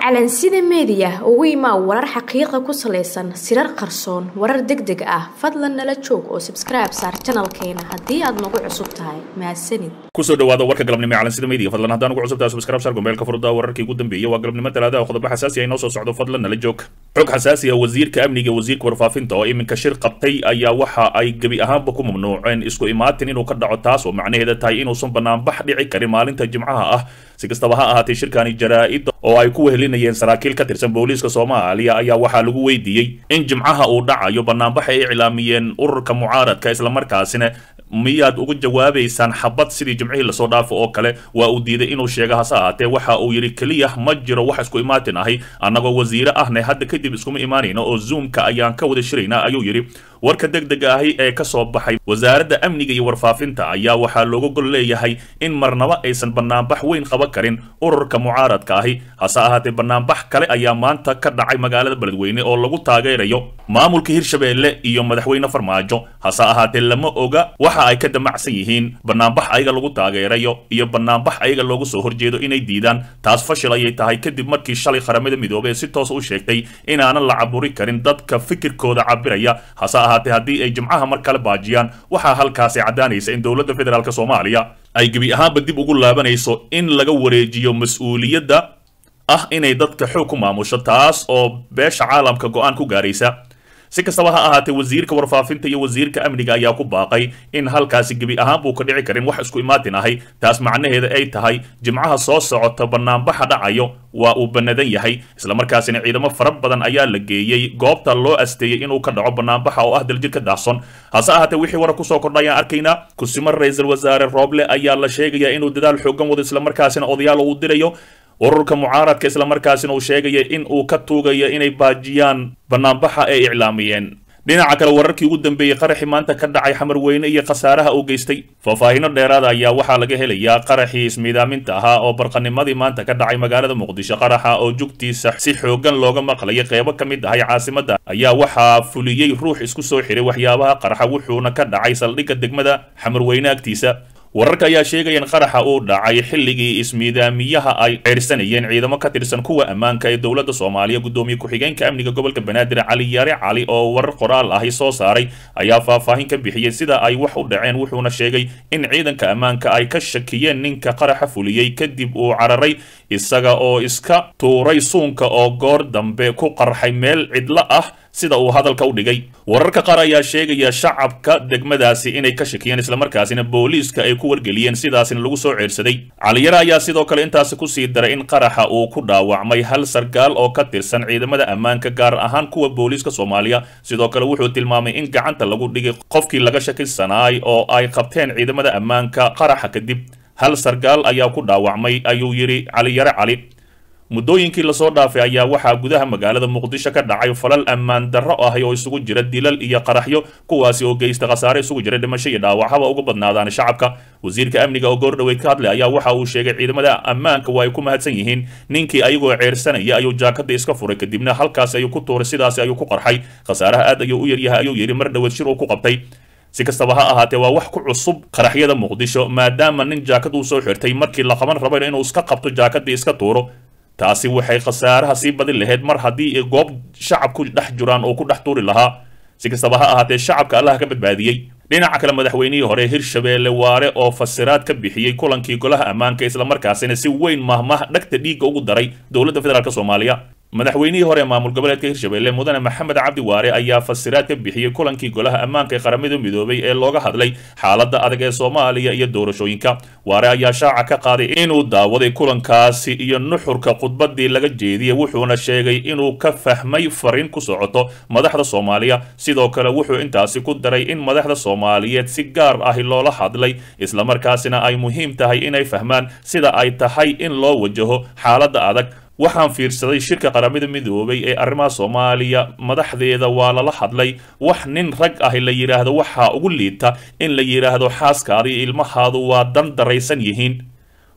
calansida meediya ugu imaa warar xaqiiqa ku salaysan sirar qarsoon warar deg deg ah fadlan nala joog oo sabskribe saar janalkeena haddii aad nagu cusub tahay mahadsanid kusoo dhawaada warka galabnimo ee calansida media fadlan haddaan ugu cusubtahay subscribe saar gombeelka furda wararkii ugu dambeeyay waa galabnimo talaada qodobo xasaasi ah inoo soo socdo fadlan nala joog xog xasaasi ah wasiirka amniga wasiirka warfaafinta oo iminka shir qabtay ayaa waxa ay gebi ahaanba ku mamnuuceen isku imaatin inuu ka dhaco taas oo macnaheeda tahay inuusan banaanbax dhici karin maalinta jimcaha ah si kastaba ha ahaatee shirkani jaraa-ida oo ay ku wehelinayeen saraakiil ka tirsan booliiska soomaaliya ayaa waxaa lagu weydiiyey in jimcaha uu dhacayo banaanbax ay iclaamiyeen ururka mucaaradka islamarkaasina miyaad uga jawaabaysaan xabad sidii jimcihii lasoo dhaafo oo kale waa uu diiday inuu sheego hase ahaatee waxa uu yidhi keliya ma jiro wax isku imaatin ahi annagoo wasiire ahne hadda kadib iskuma imaanayno oo zoomka ayaan ka wada shiraynaa ayuu yidhi warka deg dega ahi ee ka soo baxay wasaaradda amniga iyo warfaafinta ayaa waxaa looga gol leeyahay in marnaba aysan banaanbax weyn qaban karin ururka mucaaradka ahi hase ahaatee banaanbax kale ayaa maanta ka dhacay magaalada beledweyne oo lagu taageerayo maamulka hirshabeelle iyo madaxweyne farmaajo hase ahaatee lama oga waxa ay ka damacsan yihiin banaanbax ayaga lagu taageerayo iyo banaanbax ayaga loogu soo horjeedo inay diidaan taas fashil ayay tahay kadib markii shalay qaramada midoobey ee si toos u sheegtay inaanan la caburi karin dadka fikirkooda cabiraya hase ahaatee haddii ay jimcaha mar kale baajiyaan waxaa halkaasi caddaanaysa in dowladda federaalk soomaaliya ay gebi ahaanba dib ugu laabanayso in laga wareejiyo mas-uuliyadda ah inay dadka xoog ku maamusho taas oo beesha caalamka go-aan ku gaaraysa si kastaba ha ahaatee wasiirka warfaafinta iyo wasiirka amniga ayaa ku baaqay in halkaasi gebi ahaan buu ka dhici karin wax isku imaatin ahay taas macnaheeda ay tahay jimcaha soo socota banaanbaxa dhacayo waa uu banadan yahay islamarkaasina ciidamo fara badan ayaa la geeyey goobta loo asteeyey inuu ka dhaco banaanbaxa oo ah daljir ka daahson hase ahaatee wixii warar kusoo kordha ayaan arkaynaa kusimo ra-iisul wasaare rooble ayaa la sheegayaa inuu dadaal xoogan wado islamarkaasina odayaal uu dirayo ururka mucaaradka islamarkaasina uu sheegaya in uu ka tuugayo inay baajiyaan banaanbaxa ay iclaamiyeen dhinaca kale wararkii ugu dambeeyey qaraxii maanta ka dhacay xamar weyne iyo khasaaraha uu geystay faahfaahino dheeraada ayaa waxaa laga helayaa qaraxii ismiidaaminta ahaa oo barqanimadii maanta ka dhacay magaalada muqdisho qaraxa oo jugtiisa si xoogan looga maqlayay qeybo ka mid ahay caasimadda ayaa waxaa fuliyey ruux isku soo xiray waxyaabaha qaraxa wuxuuna ka dhacay saldhigga degmada xamar weyne agtiisa wararka ayaa sheegaya in qaraxa uu dhacay xilligii ismiidaamiyaha ay ceyrsanayeen ciidamo ka tirsan kuwa ammaanka ee dowladda soomaaliya guddoomiye ku-xigeenka amniga gobolka banaadir cali yaare cali oo warar qoraal ahi soo saaray ayaa faahfaahin ka bixiyey sida ay wax u dhaceen wuxuuna sheegay in ciidanka ammaanka ay ka shakiyeen ninka qaraxa fuliyey kadib uu cararay isaga oo iska tuuray suunka oo goor dambe ku qarxay meel cidlo ah sida uu hadalka u dhigay wararka qaar ayaa sheegaya shacabka degmadaasi inay ka shakiyeen islamarkaasina booliiska ay ku wargeliyeen sidaasina lagu soo ceersaday caliyare ayaa sidoo kale intaasi kusii daray in qaraxa uu ku dhaawacmay hal sargaal oo ka tirsan ciidamada ammaanka gaar ahaan kuwa booliiska soomaaliya sidoo kale wuxuu tilmaamay in gacanta lagu dhigay qofkii laga shakisanaay oo ay qabteen ciidamada ammaanka qaraxa kadib hal sargaal ayaa ku dhaawacmay ayuu yidhi caliyare cali muddooyinkii lasoo dhaafay ayaa waxaa gudaha magaalada muqdisho ka dhacay falal ammaan darro ahi oo isugu jira dilal iyo qaraxyo kuwaasi oo geysta khasaare isugu jira dhimasho iyo dhaawac haba uga badnaadaan shacabka wasiirka amniga oo goor dhoweyd ka hadlay ayaa waxa uu sheegay ciidamada ammaanka waa ay ku mahadsan yihiin ninkii ayagoo ceersanaya ayuu jaakada iska furay kadibna halkaasi ayuu ku tuuray sidaasi ayuu ku qarxay khasaaraha aad ayuu u yaryahay ayuu yidhi mar dhoweed shir uu ku qabtay si kastaba ha ahaatee waa wax ku cusub qaraxyada muqdisho maadaama nin jaakad uu soo xirtay markii la qaban rabayna inuu iska qabto jaakadii iska tuuro taasi waxay khasaaraha sii badin lahayd mar haddii goob shacab ku dhex jiraan oo ku dhex tuuri lahaa si kastaba ha ahaatee shacabka allaha ka badbaadiyey dhinaca kale madaxweynihii hore hirshabeelle waare oo fasiraad ka bixiyey kulankii golaha ammaanka islamarkaasina si weyn mahmah dhagta dhiigga ugu daray dowladda federaalk soomaaliya madaxweynihii hore maamul goboleedka hirshabeelle mudane maxamed cabdi waare ayaa fasiraad ka bixiyey kulankii golaha ammaanka ee qaramada midoobay ee looga hadlay xaaladda adag ee soomaaliya iyo doorashooyinka waare ayaa shaaca ka qaaday inuu daawaday kulankaasi iyo nuxurka khudbadii laga jeediyey wuxuuna sheegay inuu ka fahmay fariin ku socoto madaxda soomaaliya sidoo kale wuxuu intaasi ku daray in madaxda soomaaliyeed si gaar ahi loola hadlay islamarkaasina ay muhiim tahay inay fahmaan sida ay tahay in loo wajaho xaaladda adag waxaan fiirsaday shirka qaramada midoobay ee arrimaha soomaaliya madaxdeeda waa lala hadlay wax nin rag ahi la yidhaahdo waxaa ugu liita in la yidhaahdo xaaskaada iyo ilmahaadu waa dan daraysan yihiin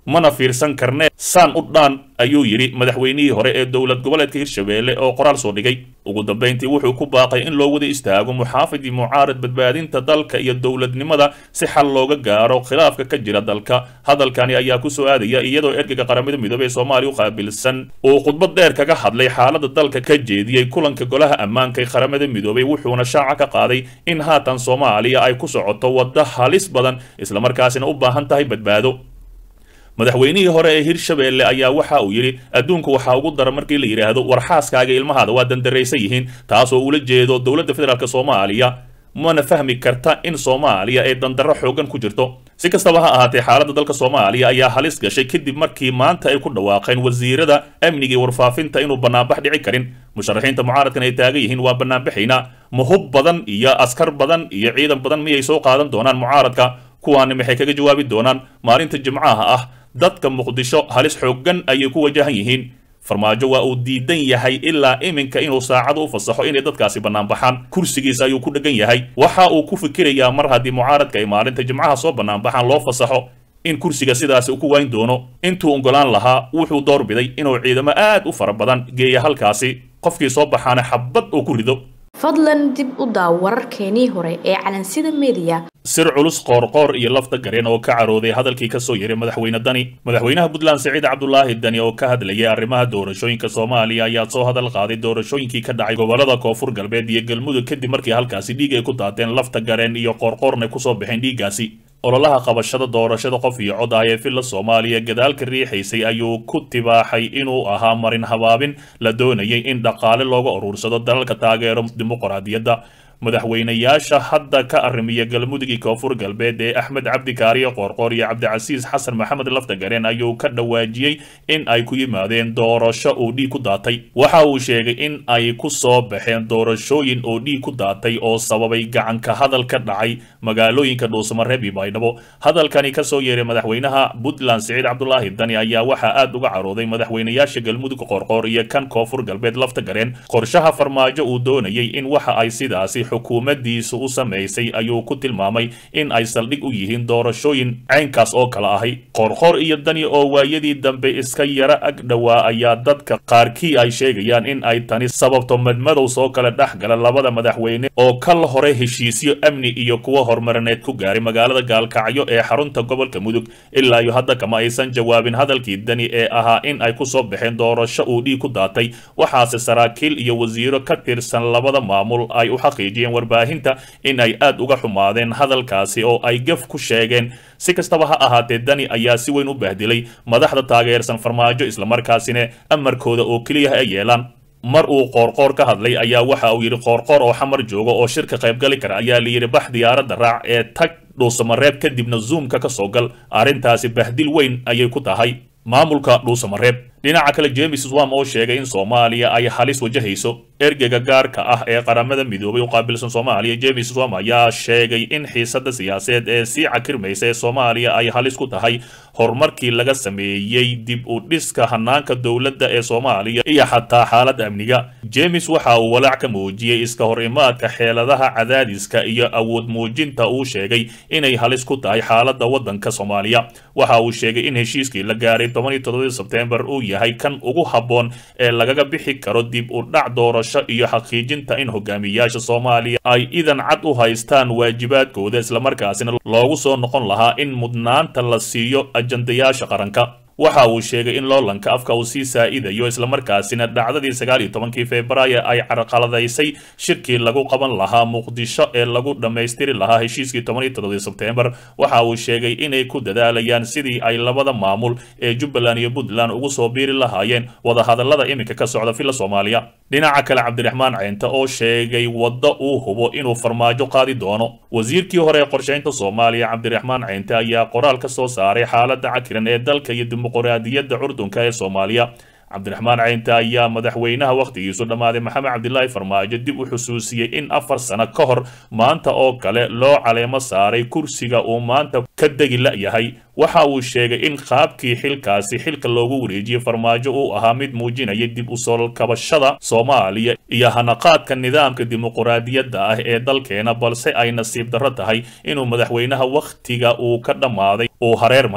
mana fiirsan karne saan u dhaan ayuu yidhi madaxweynihii hore ee dowlad goboleedka hirshabeelle oo qoraal soo dhigay ugu dambayntii wuxuu ku baaqay in loo wada istaago muxaafid iyo mucaarad badbaadinta dalka iyo dowladnimada si xal looga gaaro khilaafka ka jira dalka hadalkani ayaa ku soo aadaya iyadoo ergeyga qaramada midoobey ee soomaaliya u qaabilsan uu khudbad dheer kaga hadlay xaalada dalka ka jeediyey kulanka golaha ammaanka ee qaramada midoobey wuxuuna shaaca ka qaaday in haatan soomaaliya ay ku socoto waddo halis badan islamarkaasina u baahan tahay badbaado madaxweynihii hore ee hirshabeelle ayaa waxa uu yidhi adduunku waxaa ugu dara markii la yidhaahdo war xaaskaaga ilmahaada waa dandaraysan yihiin taasoo ula jeedo dowladda federaalk soomaaliya mana fahmi karta in soomaaliya ay dandarro xoogan ku jirto si kastaba ha ahaatee xaaladda dalka soomaaliya ayaa halis gashay kadib markii maanta ay ku dhawaaqeen wasiirada amniga iyo warfaafinta inuu banaanbax dhici karin musharaxiinta mucaaradkan ay taagan yihiin waa banaanbaxayna mahub badan iyo askar badan iyo ciidan badan miyay soo qaadan doonaan mucaaradka kuwaani maxay kaga jawaabi doonaan maalinta jimcaha ah dadka muqdisho halis xooggan ayay ku wajahan yihiin farmaajo waa uu diidan yahay ilaa iminka inuu saacada u fasaxo inay dadkaasi banaanbaxaan kursigiisa ayuu ku dhegan yahay waxa uu ku fikirayaa mar haddii mucaaradka ay maalinta jimcaha soo banaanbaxaan loo fasaxo in kursiga sidaasi uu ku wayn doono intuu ogolaan lahaa wuxuu doorbiday inuu ciidamo aad u fara badan geeya halkaasi qofkii soo baxaana xabad uu ku rido fadlan dib u daaw wararkeenii hore ee calansida mediya sir culus qoorqoor iyo lafta gareen oo ka carooday hadalkii ka soo yeray madaxweyne dani madaxweynaha puntland siciid cabdulaahi dani oo ka hadlayay arrimaha doorashooyinka soomaaliya ayaa soo hadal qaaday doorashooyinkii ka dhacay gobolada koonfur galbeed iyo galmudug kadib markii halkaasi dhiig ay ku daateen lafta gareen iyo qoorqoorna kusoo baxeen dhiiggaasi ololaha qabashada doorashada qof iyo cod ah ee villa soomaaliya gadaalka riixaysay ayuu ku tibaaxay inuu ahaa marin habaabin la doonayay in dhaqaale looga uruursado dalalka taageero dimuqraadiyadda madaxweynayaasha hadda ka arrimiya galmudugii koonfur galbeed ee axmed cabdi kaariyo qoorqoor iyo cabdicasiis xasan maxamed laftagareen ayuu ka dhawaajiyey in ay ku yimaadeen doorasho uu dhiig ku daatay waxa uu sheegay in ay ku soo baxeen doorashooyin oo dhiig ku daatay oo sababay gacanka hadal ka dhacay magaalooyinka dhuusamareeb iyo baydhabo hadalkani kasoo yeeray madaxweynaha puntland siciid cabdulaahi dani ayaa waxaa aad uga carooday madaxweynayaasha galmudug qoorqoor iyo kan koonfur galbeed laftagareen qorshaha farmaajo uu doonayay in waxa ay sidaasi xukuumaddiisu u samaysay ayuu ku tilmaamay in ay saldhig u yihiin doorashooyin caynkaas oo kale ahay qoorqoor iyo dani oo waayadii dambe iska yara ag dhowaa ayaa dadka qaarkii ay sheegayaan in ay tani sababto madmadow soo kala dhex gala labada madaxweyne oo kal hore heshiisyo amni iyo kuwo horumarineed ku gaaray magaalada gaalkacyo ee xarunta gobolka mudug ilaa iyo hadda kama aysan jawaabin hadalkii dani ee ahaa in ay ku soo baxeen doorasho uu dhiig ku daatay waxaase saraakiil iyo wasiiro ka tirsan labada maamul ay u xaqiijiyeen warbaahinta in ay aad uga xumaadeen hadalkaasi oo ay gaf ku sheegeen si kastaba ha ahaatee dani ayaa si weyn u bahdilay madaxda taageersan farmaajo islamarkaasina amarkooda oo keliya ay yeelaan mar uu qoorqoor ka hadlay ayaa waxa uu yidhi qoorqoor oo xamar jooga oo shirka qaybgali kara ayaa la yidhi bax diyaaradda raac ee tag dhuusamareeb kadibna zoomka ka soo gal arrintaasi bahdil weyn ayay ku tahay maamulka dhuusamareeb dhinaca kale james swam oo sheegay in soomaaliya ay halis wajahayso ergeyga gaarka ah ee qaramada midoobay u qaabilsan soomaaliya james swam ayaa sheegay in xiisada siyaasadeed ee sii cakirmaysa ee soomaaliya ay halis ku tahay horumarkii laga sameeyey dib u dhiska hanaanka dowladda ee soomaaliya iyo xataa xaaladda amniga james waxa uu walaac ka muujiyey iska hor imaadka xeeladaha cadaadiska iyo awood muujinta uu sheegay inay halis ku tahay xaaladda waddanka soomaaliya waxa uu sheegay in heshiiskii la gaaray tobaniyo todobadii sebtembar uu yahay kan ugu habboon ee lagaga bixi karo dib u dhac doorasho iyo xaqiijinta in hogaamiyaasha soomaaliya ay idan cad u haystaan waajibaadkooda islamarkaasina loogu soo noqon lahaa in mudnaanta la siiyo ajandayaasha qaranka waxa uu sheegay in loolanka afka uu sii saa'idayo islamarkaasina dhacdadii sagaal iyo tobankii februaayo ay carqaladaysay shirkii lagu qaban lahaa muqdisho ee lagu dhammaystiri lahaa heshiiskii toban iyo todobadii sebtembar waxa uu sheegay inay ku dadaalayaan sidii ay labada maamul ee jubbaland iyo puntland ugu soo biiri lahaayeen wadahadallada iminka ka socda villa soomaaliya dhinaca kale cabdiraxmaan ceynte oo sheegay waddo uu hubo inuu farmaajo qaadi doono wasiirkii hore ee qorshaynta soomaaliya cabdiraxmaan ceynte ayaa qoraal ka soo saaray xaaladda cakiran ee dalka iyo dimuqraadiyadda curdunka ee soomaaliya cabdiraxmaan ceynte ayaa madaxweynaha wakhtigiisu dhammaaday maxamed cabdilaahi farmaajo dib u xusuusiyey in afar sano ka hor maanta oo kale loo caleemo saaray kursiga uu maanta ka degi la'yahay waxa uu sheegay in qaabkii xilkaasi xilka loogu wareejiyey farmaajo uu ahaa mid muujinaya dib u soo kabashada soomaaliya iyo hanaqaadka nidaamka dimuqraadiyadda ah ee dalkeena balse ay nasiib darro tahay inuu madaxweynaha wakhtiga uu ka dhammaaday uu hareer maro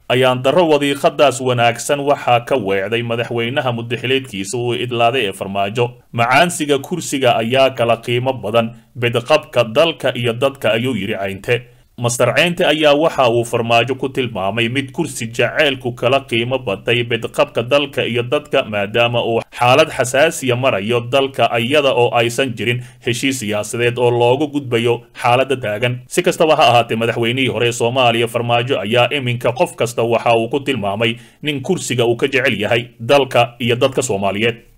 ayaan darro wadiiqadaas wanaagsan waxaa ka weecday madaxweynaha mudaxileedkiisa uu idlaaday ee farmaajo macaansiga kursiga ayaa kala qiimo badan bedqabka dalka iyo dadka ayuu yidhi caynte master ceynte ayaa waxa uu farmaajo ku tilmaamay mid kursi jaceylku kala qiimo batay bedqabka dalka iyo dadka maadaama uu xaalad xasaasiya marayo dalka iyada oo aysan jirin heshiis siyaasadeed oo loogu gudbayo xaaladda taagan si kastaba ha ahaatee madaxweynihii hore ee soomaaliya farmaajo ayaa iminka qof kasta waxa uu ku tilmaamay nin kursiga uu ka jecel yahay dalka iyo dadka soomaaliyeed